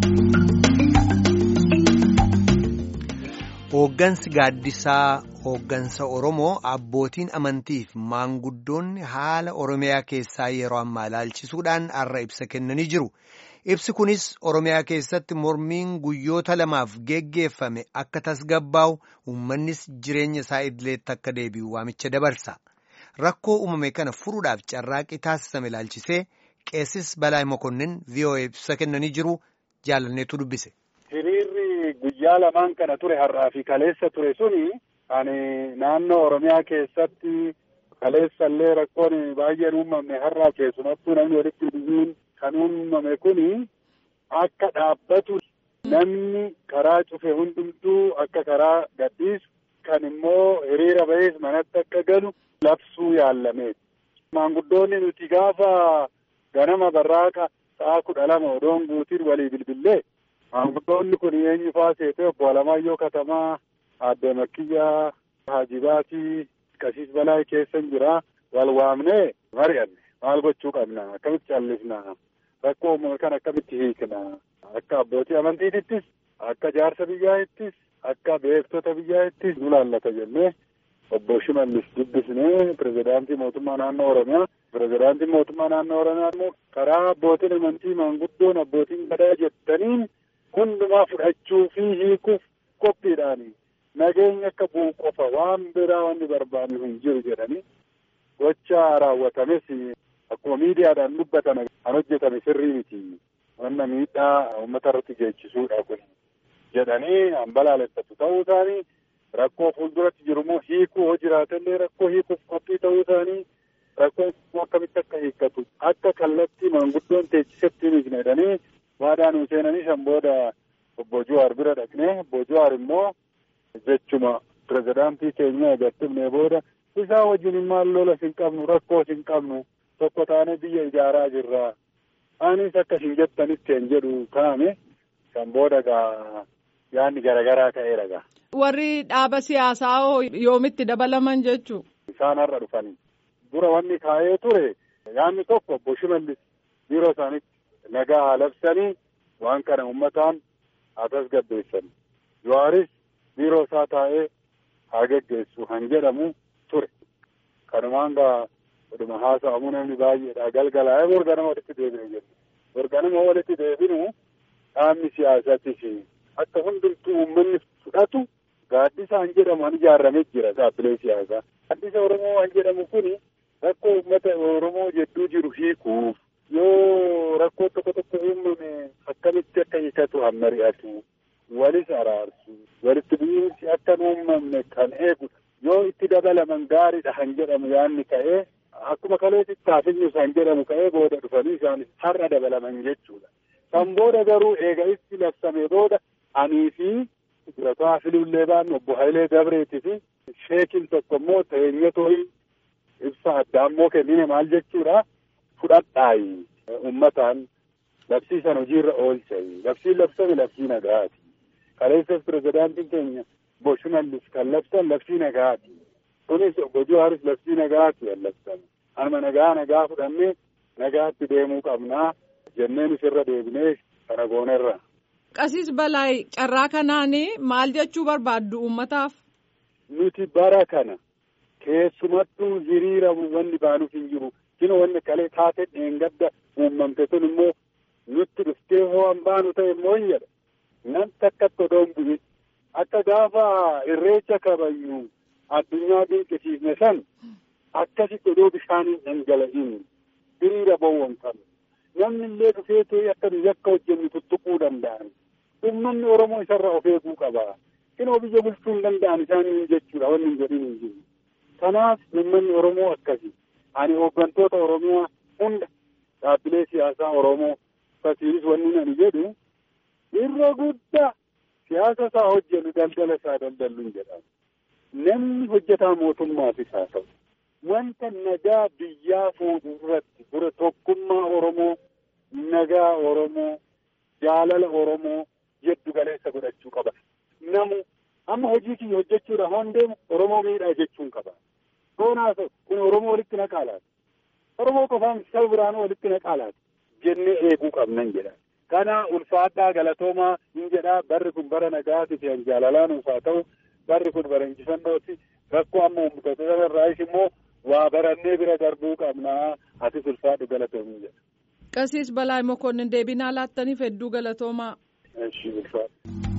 Hooggansi gaaddisaa hooggansa Oromoo abbootiin amantiif maanguddoonni haala Oromiyaa keessaa yeroo ammaa ilaalchisuudhaan har'a ibsa kennanii jiru. Ibsi kunis Oromiyaa keessatti mormiin guyyoota lamaaf geggeeffame akka tasgabbaa'u uummannis jireenya isaa idileetti akka deebi'u waamicha dabarsa. Rakkoo uumame kana furuudhaaf carraaqii taasisame ilaalchisee qeessis Balaa Mokonnin VOA ibsa kennanii jiru jaalanneetu dubbise. Hiriirri guyyaa lamaan kana ture har'aa fi kaleessa ture suni ani naannoo Oromiyaa keessatti kaleessa illee rakkoon baay'een uumamne har'aa keessumattuu namni walitti dhufuun kan uumame kuni akka dhaabbatu namni karaa cufe hundumtuu akka karaa gadhiisu kan immoo hiriira ba'ees manatti akka galu labsuu yaallameeti. Maanguddoonni nuti gaafa ganama barraaqa sa'a kudha lama odoon guutiin walii bilbillee maanguddoonni kun eenyu faa seetee obbo Alamaayyoo Katamaa Aadde Makkiyyaa Haajibaatii Qasiis Balaa keessa jira wal waamnee mari'anne maal gochuu qabna akkamitti callisna rakkoo uumame kan akkamitti hiikna akka abbootii amantiitittis akka jaarsa biyyaattis akka beektota biyyaattis nu laallata jennee obbo Shimallis dubbisnee pirezidaantii mootummaa naannoo Oromiyaa pirezidaantii mootummaa naannoo Oromiyaa immoo karaa abbootiin amantii maanguddoon abbootiin gadaa jettaniin hundumaa fudhachuu fi hiikuuf qophiidhaani nageenya akka bu'u qofa waan biraa wanni barbaadu hin jiru jedhanii gocha raawwatames akkuma miidiyaadhaan dubbatan kan hojjetame sirrii miti wanna miidhaa uummata irratti geechisuudha kun jedhanii hambalaaleffatu ta'uu isaanii rakkoo fuulduratti jiru immoo hiikuu hoo jiraatellee rakkoo hiikuuf qophii ta'uu isaanii rakkoon akkamitti akka hiikkatu akka kallattii maanguddoon teechisetti himne jedhanii waadaan nu seenanii san booda obbo Jawaar bira dhaqnee obbo Jawaar immoo jechuma pirezidaantii keenya agarsiifnee booda isaa wajjin maal lola hin qabnu rakkoo hin qabnu tokko taanee biyya ijaaraa jirra anis akka hin jettanitti hin jedhu kaa'ame san booda gaa yaanni garaagaraa ta'eera gaa. Warri dhaaba siyaasaa yoomitti dabalaman jechuu. Isaan har'a dhufanii dura wanni kaa'ee ture yaanni tokko obbo Shimallis biiroo isaaniitti nagaa haa labsanii waan kana uummataan haa tasgabbeessan. Jawaaris biiroo isaa taa'ee haa geggeessu han jedhamu ture. Kanumaan gaa dhuma haasa'amu namni baay'eedha galgalaa'ee borganama walitti deebine jedhu. Borganama walitti deebinu dhaabni siyaasaattis akka hundumtuu uummanni fudhatu gaaddisa han jedhamu han ijaarramee jira dhaabbilee siyaasaa. Gaaddisa Oromoo han jedhamu kuni rakkoo uummata Oromoo jedduu jiru hiikuuf yoo rakkoo tokko tokko uumame akkamitti akka hiikatu han mari'atu walis araarsu walitti bu'iinsi akka hin uumamne kan eegudha. Yoo itti dabalaman gaariidha han jedhamu yaanni ka'ee akkuma kaleessi taafinyus han jedhamu ka'ee booda dhufanii isaanis har'a dabalaman jechuudha. Kan booda garuu eega itti labsame booda anii fi durataa filullee baannu obbo Hayilee Dabreetii fi sheekiin tokko immoo teenyatoo ibsa addaa immoo kennine maal jechuudha fudhadhaayi uummataan labsiisan hojiirra oolchayi labsiin labsame labsii nagaati kaleessas pirezidaantiin keenya obbo Shimallis kan labsan labsii nagaati kunis obbo Jawaaris labsii nagaati kan labsame anuma nagaa nagaa fudhannee nagaatti deemuu qabnaa jenneenis irra deebinee kana goonerra. Qasiis Balaay carraa kanaan maal jechuu barbaaddu uummataaf? Nuti bara kana keessumattuu hiriira wanni baanuuf hin jiru. Kino wanni kalee taatee dheengadda uumamte sun immoo nutti dhuftee hoo an baanu ta'e immoo hin jedha. Namni akkatti odoon bu'in akka gaafa irreecha kabajnu addunyaa dinqisiifne san akkasitti odoo bishaaniin dhangala'in hiriira bowwan qabu. Namni illee dhufee ta'e akka nuyi akka hojjennu tuttuquu danda'an. Uummanni Oromoo isarraa of eeguu qaba. Kinoo biyya bulchuu hin danda'an isaanii jechuudha wanni hin godhin hin jiru. Kanaaf uummanni Oromoo akkasi. Ani hooggantoota Oromiyaa hunda dhaabbilee siyaasaa Oromoo akkasiinis wanni ani jedhu irra guddaa siyaasa isaa hojjennu daldala isaa daldallu hin jedhamu. Namni hojjetaa mootummaafis haa ta'u. Wanta nagaa biyyaa fuudhu irratti dura tokkummaa Oromoo, nagaa Oromoo, jaalala Oromoo jeddu galeessa godhachuu qaba. Namu amma hojii kiyya hojjechuudha hoon deemu Oromoo miidhaa jechuun qaba. Hoonaa kun Oromoo walitti naqaalaati. Oromoo qofaan saba biraanuu walitti naqaalaati. Jennee eeguu qabnan jedha. Kana ulfaadhaa galatoomaa hin jedhaa barri kun bara nagaati fi jaalalaan ulfaa ta'u barri kun bara injifannooti rakkoo amma uummattoota irraayis immoo waa barannee bira darbuu qabnaa atis ulfaadhu galatoomii jedha. Qasiis Balaa Mokonnin deebinaa laattaniif hedduu galatoomaa. Eshi ulfaadhu.